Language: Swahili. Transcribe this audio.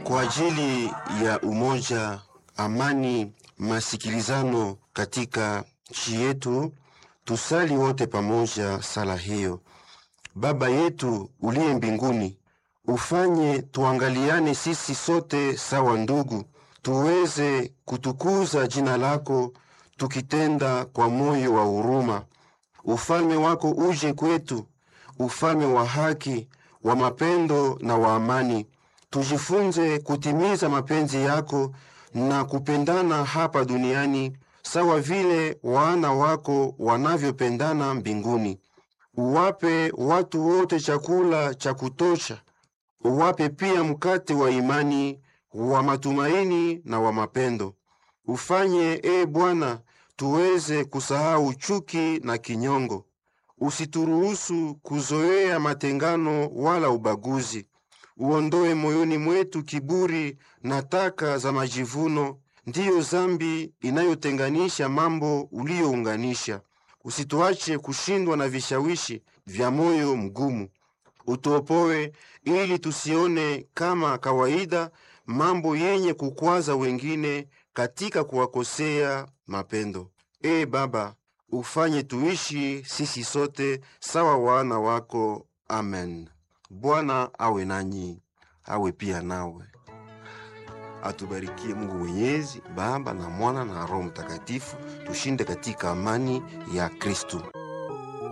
kwa ajili ya umoja, amani, masikilizano katika nchi yetu, tusali wote pamoja sala hiyo. Baba yetu uliye mbinguni, ufanye tuangaliane sisi sote sawa ndugu, tuweze kutukuza jina lako tukitenda kwa moyo wa huruma. Ufalme wako uje kwetu, ufalme wa haki, wa mapendo na wa amani. Tujifunze kutimiza mapenzi yako na kupendana hapa duniani sawa vile wana wako wanavyopendana mbinguni. Uwape watu wote chakula cha kutosha, uwape pia mkate wa imani, wa matumaini na wa mapendo. Ufanye e Bwana, tuweze kusahau chuki na kinyongo. Usituruhusu kuzoea matengano wala ubaguzi. Uondoe moyoni mwetu kiburi na taka za majivuno, ndiyo zambi inayotenganisha mambo uliyounganisha. Usituache kushindwa na vishawishi vya moyo mgumu. Utuopoe ili tusione kama kawaida mambo yenye kukwaza wengine katika kuwakosea mapendo. Ee Baba, ufanye tuishi sisi sote sawa wana wako. Amen. Bwana awe nanyi, awe pia nawe. Atubarikie Mungu Mwenyezi, Baba na Mwana na Roho Mtakatifu. Tushinde katika amani ya Kristu.